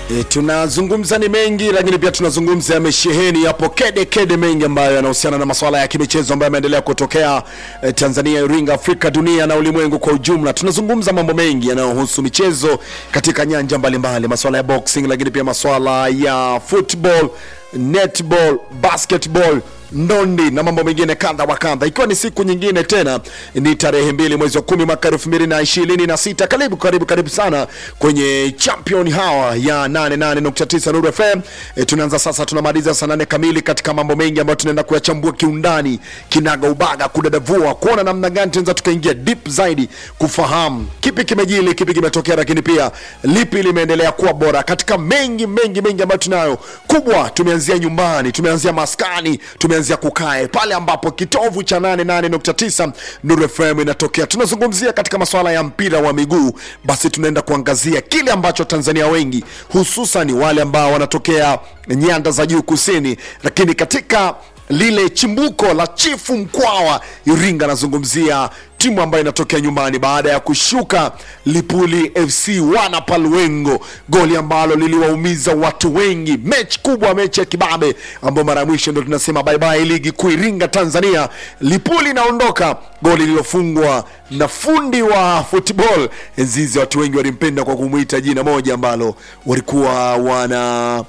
E, tunazungumza ni mengi lakini pia tunazungumza yamesheheni hapo kede kede mengi ambayo yanahusiana na masuala ya kimichezo ambayo yameendelea kutokea e, Tanzania, Iringa, Afrika, dunia na ulimwengu kwa ujumla. Tunazungumza mambo mengi yanayohusu michezo katika nyanja mbalimbali, masuala ya boxing, lakini pia masuala ya football, netball, basketball ndondi na mambo mengine kadha wa kadha, ikiwa ni siku nyingine tena, ni tarehe mbili mwezi wa kumi mwaka elfu mbili na ishirini na sita. Karibu karibu karibu sana kwenye champion hawa ya 88.9 Nuru FM. E, tunaanza sasa, tunamaliza saa nane kamili katika mambo mengi ambayo tunaenda kuyachambua kiundani, kinaga ubaga, kudadavua, kuona namna gani tunaweza tukaingia deep zaidi kufahamu kipi kimejili, kipi kimetokea, lakini pia lipi limeendelea kuwa bora katika mengi mengi mengi ambayo tunayo. Kubwa tumeanzia nyumbani, tumeanzia maskani, tumeanzia kukae pale ambapo kitovu cha 88.9 Nuru FM inatokea. Tunazungumzia katika masuala ya mpira wa miguu, basi tunaenda kuangazia kile ambacho Tanzania wengi hususan wale ambao wanatokea nyanda za juu kusini, lakini katika lile chimbuko la chifu Mkwawa Iringa, anazungumzia timu ambayo inatokea nyumbani baada ya kushuka Lipuli FC wana Palwengo, goli ambalo liliwaumiza watu wengi, mechi kubwa, mechi ya kibabe ambayo mara ya mwisho ndo tunasema bye bye ligi kuu Iringa Tanzania. Lipuli inaondoka, goli lililofungwa na fundi wa football Nzizi. Watu wengi walimpenda kwa kumwita jina moja ambalo walikuwa wana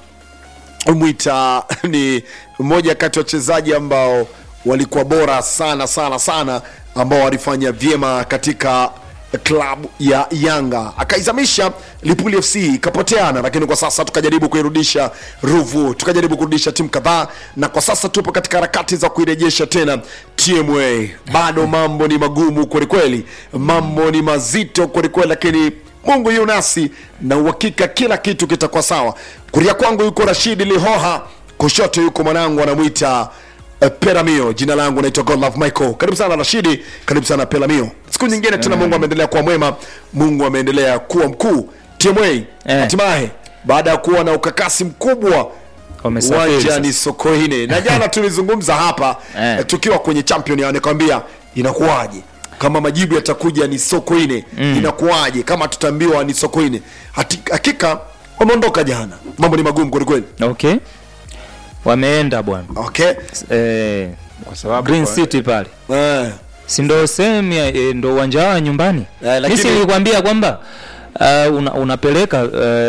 mwita ni mmoja kati ya wachezaji ambao walikuwa bora sana sana sana ambao walifanya vyema katika klabu ya Yanga, akaizamisha Lipuli FC ikapoteana, lakini kwa sasa tukajaribu kuirudisha Ruvu, tukajaribu kurudisha timu kadhaa, na kwa sasa tupo katika harakati za kuirejesha tena TMA. Bado mambo ni magumu kwelikweli, mambo ni mazito kwelikweli, lakini Mungu yu nasi na uhakika kila kitu kitakuwa sawa. Kulia kwangu yuko Rashidi Lihoha, kushoto yuko mwanangu anamwita uh, Peramio. Jina langu naitwa Godlove Michael. Karibu sana Rashidi, karibu sana Peramio. Siku nyingine tena, Mungu ameendelea kuwa mwema, Mungu ameendelea kuwa mkuu. TMA Eh. hatimaye baada ya kuwa na ukakasi mkubwa Wamesafiri uwanja sasa. ni Sokoine, na jana tulizungumza hapa Eh. eh, tukiwa kwenye champion, ya nikwambia inakuwaje kama majibu yatakuja ni Sokoine inakuwaje kama tutaambiwa ni Sokoine. Hati- Hakika wameondoka jana, mambo ni magumu kwelikweli. Okay, wameenda bwana Okay. eh, kwa sababu Green kwa- City pale, Eh. si ndo sehemu ya- eh, ndo uwanja wao wa nyumbani. Eh, lakini- Mimi nilikwambia kwamba uh, una, unapeleka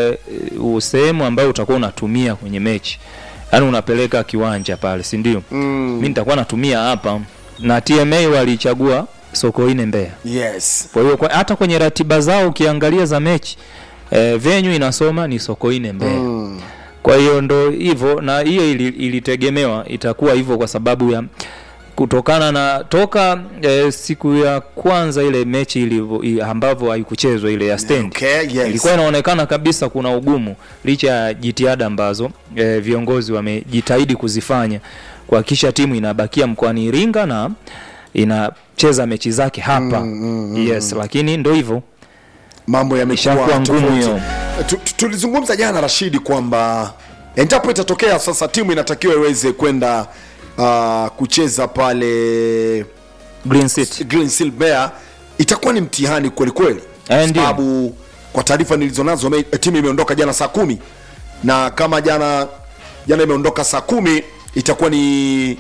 uh, sehemu ambayo utakuwa unatumia kwenye mechi, yaani unapeleka kiwanja pale, si ndio? Mm. Mimi nitakuwa natumia hapa, na TMA walichagua Sokoine Mbeya. Yes. Kwa hiyo kwa- hata kwenye ratiba zao ukiangalia za mechi eh, venue inasoma ni Sokoine Mbeya. Mm. Kwa hiyo ndo hivyo, na hiyo ili- ilitegemewa itakuwa hivyo kwa sababu ya kutokana na toka eh, siku ya kwanza ile mechi ilivyo i- ambavyo haikuchezwa ile ya stand Okay, yes. ilikuwa inaonekana kabisa kuna ugumu licha ya jitihada ambazo eh, viongozi wamejitahidi kuzifanya kuhakikisha timu inabakia mkoani Iringa na inacheza mechi zake hapa yes, lakini ndo hivyo Mambo yamekuwa Ishakuwa ngumu tofauti. hiyo. Tu- tu- Tulizungumza jana Rashidi kwamba endapo itatokea sasa timu inatakiwa iweze kwenda uh, kucheza pale Green City Green Seal Bear itakuwa ni mtihani kweli kweli, Eh, Kwa ndio. sababu kwa taarifa nilizonazo me- timu imeondoka jana saa kumi na kama jana jana imeondoka saa kumi itakuwa ni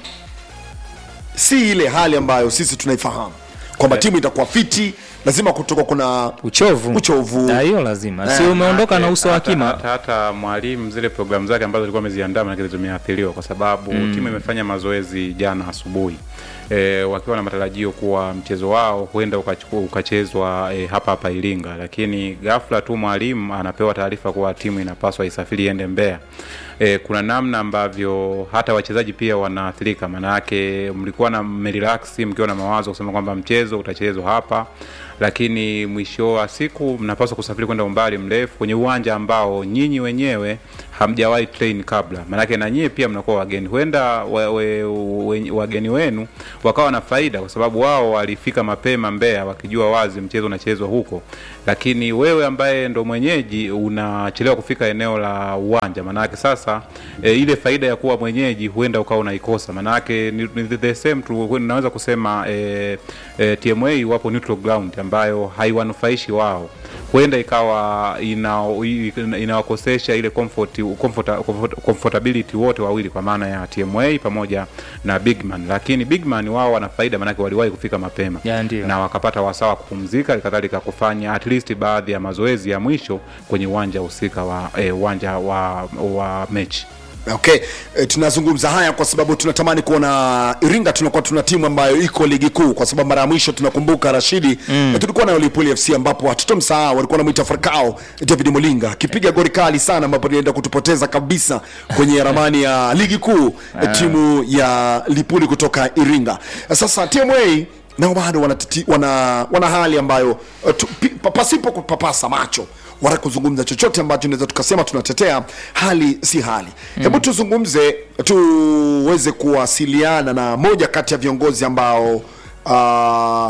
si ile hali ambayo sisi tunaifahamu kwamba timu itakuwa fiti, lazima kutoka kuna uchovu Uchovu. Na hiyo lazima si Eh, umeondoka na uso wa hata, kima hata, hata mwalimu zile programu zake ambazo alikuwa ameziandaa manake zimeathiriwa kwa sababu timu imefanya mazoezi jana asubuhi e, wakiwa na matarajio kuwa mchezo wao huenda ukachukua- ukachezwa e, hapa hapa Iringa, lakini ghafla tu mwalimu anapewa taarifa kuwa timu inapaswa isafiri iende Mbeya. E, kuna namna ambavyo hata wachezaji pia wanaathirika, maana yake mlikuwa na mmerelax mkiwa na mawazo kusema kwamba mchezo utachezwa hapa lakini mwisho wa siku mnapaswa kusafiri kwenda umbali mrefu kwenye uwanja ambao nyinyi wenyewe hamjawahi train kabla, maanake na nyie pia mnakuwa wageni. Huenda wa, we, we, wageni wenu wakawa na faida, kwa sababu wao walifika mapema Mbeya wakijua wazi mchezo unachezwa huko, lakini wewe ambaye ndo mwenyeji unachelewa kufika eneo la uwanja, maanake sasa e, ile faida ya kuwa mwenyeji huenda ukawa unaikosa, maanake ni, ni the same tu, naweza kusema e, e, TMA wapo neutral ground ambayo haiwanufaishi wao huenda ikawa ina- ina- inawakosesha ile comfort, comfort, comfort, comfortability wote wawili kwa maana ya TMA pamoja na Bigman, lakini Bigman wao wana faida, maanake waliwahi kufika mapema Ya, ndio. na wakapata wasaa wa kupumzika, kadhalika kufanya at least baadhi ya mazoezi ya mwisho kwenye uwanja husika wa eh, uwanja wa, wa mechi. Okay, e, tunazungumza haya kwa sababu tunatamani kuona Iringa tunakuwa tuna timu ambayo iko ligi kuu, kwa sababu mara ya mwisho tunakumbuka Rashidi mm. e, tulikuwa nayo Lipuli FC ambapo hatutomsahau, walikuwa wanamuita Farkao David Mulinga akipiga goli kali sana, ambapo ilienda kutupoteza kabisa kwenye ramani ya ligi kuu e, timu ya Lipuli kutoka Iringa. E, sasa TMA nao bado wana, wana, wana hali ambayo uh, tu, pi- pa- pasipo kupapasa macho wala kuzungumza chochote ambacho tunaweza tukasema tunatetea hali si hali hebu tuzungumze tuweze kuwasiliana na moja kati ya viongozi ambao uh,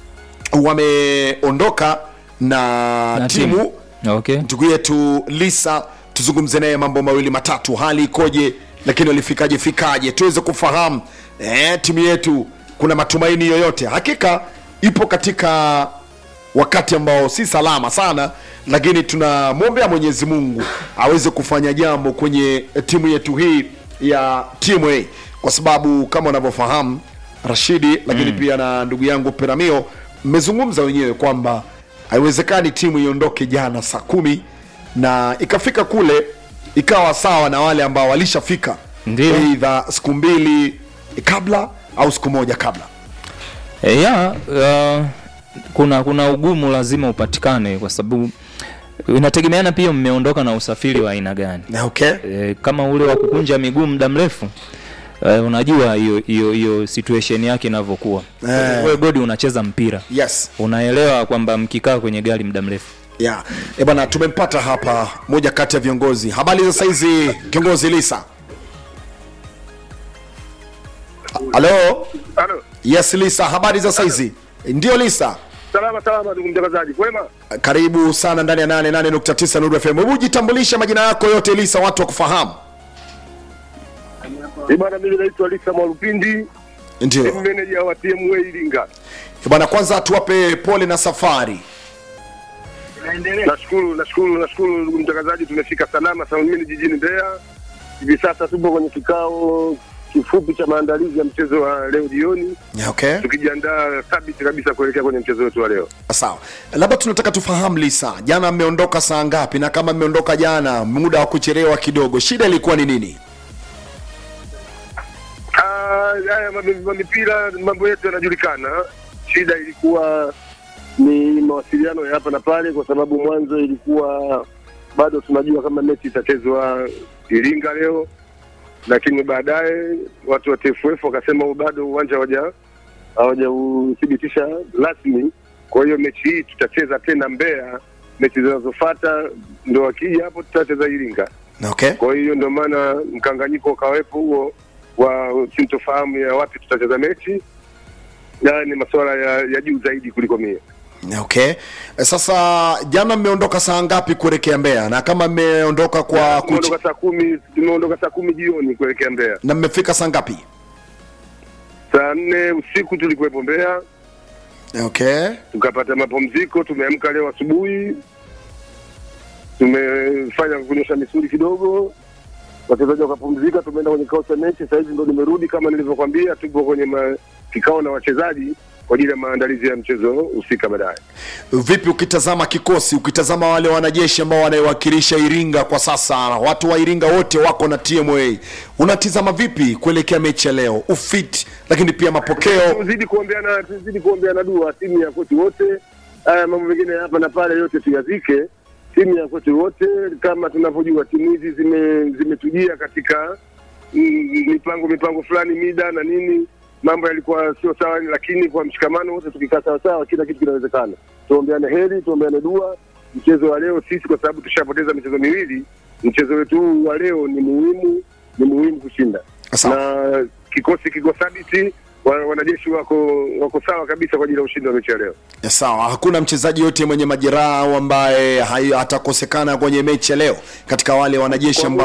wameondoka na, Na timu, timu. Okay. ndugu yetu Lisa, tuzungumze naye mambo mawili matatu, hali ikoje, lakini walifikaje fikaje, tuweze kufahamu eh, timu yetu kuna matumaini yoyote. Hakika ipo katika wakati ambao si salama sana, lakini tunamwombea Mwenyezi Mungu aweze kufanya jambo kwenye timu yetu hii ya TMA, kwa sababu kama unavyofahamu Rashidi, lakini pia na ndugu yangu Peramio, mmezungumza wenyewe kwamba haiwezekani timu iondoke jana saa kumi na ikafika kule ikawa sawa na wale ambao walishafika Ndio. eidha siku mbili kabla au siku moja kabla. E, ya uh, kuna kuna ugumu lazima upatikane kwa sababu inategemeana pia mmeondoka na usafiri wa aina gani. Na okay? E, kama ule wa kukunja miguu muda mrefu e, unajua hiyo hiyo hiyo situation yake inavyokuwa. Eh. Wewe Godi unacheza mpira. Yes. Unaelewa kwamba mkikaa kwenye gari muda mrefu Yeah. E bwana, tumempata hapa moja kati ya viongozi. Habari za saizi kiongozi Lisa? Halo? Halo. Yes Lisa, habari za saizi? Ndio Lisa. Salama salama ndugu mtangazaji. Kwema? Karibu sana ndani ya 88.9 Nuru FM. Hebu jitambulishe majina yako yote Lisa, watu wakufahamu. Eh bwana mimi naitwa Lisa Mwalupindi, ni Ndio. manager wa TMA Iringa. E bwana, kwanza tuwape pole na safari. Nashukuru nashukuru nashukuru ndugu mtangazaji tumefika salama salmini jijini Mbeya. Hivi sasa tupo kwenye kikao kifupi cha maandalizi ya mchezo wa leo jioni Yeah, okay. tukijiandaa thabiti kabisa kuelekea kwenye mchezo wetu wa leo. Sawa, labda tunataka tufahamu Lisa, jana mmeondoka saa ngapi? Na kama mmeondoka jana muda wa kuchelewa kidogo, shida ilikuwa ni nini? Ah, haya mambo- mambo mipira mambo yetu yanajulikana. Shida ilikuwa ni mawasiliano ya hapa na pale, kwa sababu mwanzo ilikuwa bado tunajua kama mechi itachezwa Iringa leo, lakini baadaye watu wa TFF wakasema bado uwanja hawaja hawajauthibitisha rasmi. Kwa hiyo mechi hii tutacheza tena Mbeya, mechi zinazofuata ndo wakija hapo tutacheza Iringa. Okay. Kwa hiyo ndio maana mkanganyiko ukawepo huo wa sintofahamu ya wapi tutacheza mechi, na ni masuala ya, ya juu zaidi kuliko mie. Okay. Sasa jana mmeondoka saa ngapi kuelekea Mbeya? Na kama mmeondoka kwa kuchi... Tumeondoka saa kumi tumeondoka saa kumi jioni kuelekea Mbeya. na mmefika saa ngapi? Saa nne usiku tulikuwepo Mbeya, Okay. tukapata mapumziko. Tumeamka leo asubuhi, tumefanya kunyosha misuli kidogo, wachezaji wakapumzika, tumeenda kwenye kikao cha mechi. Sasa hivi ndo nimerudi, kama nilivyokwambia, tupo kwenye ma, kikao na wachezaji kwa ajili ya maandalizi ya mchezo husika baadaye. Vipi ukitazama kikosi, ukitazama wale wanajeshi ambao wanaiwakilisha Iringa kwa sasa, watu wa Iringa wote wako na TMA, unatizama vipi kuelekea mechi ya leo, ufit, lakini pia mapokeo? tuzidi kuombeana tuzidi kuombeana dua timu ya kwetu wote. Haya mambo mengine hapa na pale yote tuyazike. Timu ya kwetu wote, kama tunavyojua, timu hizi zime zimetujia katika mm, mipango mipango fulani, mida na nini, mambo yalikuwa sio sawa, lakini kwa mshikamano wote tukikaa sawa sawa, kila kitu kinawezekana. Tuombeane heri, tuombeane dua. Mchezo wa leo sisi, kwa sababu tushapoteza michezo miwili, mchezo wetu huu wa leo ni muhimu, ni muhimu kushinda Sawa. na kikosi kiko thabiti, wa- wanajeshi wako wako sawa kabisa kwa ajili ya ushindi wa mechi ya leo. Ya sawa, hakuna mchezaji yote mwenye majeraha au ambaye hai- atakosekana kwenye mechi ya leo katika wale wanajeshi ambao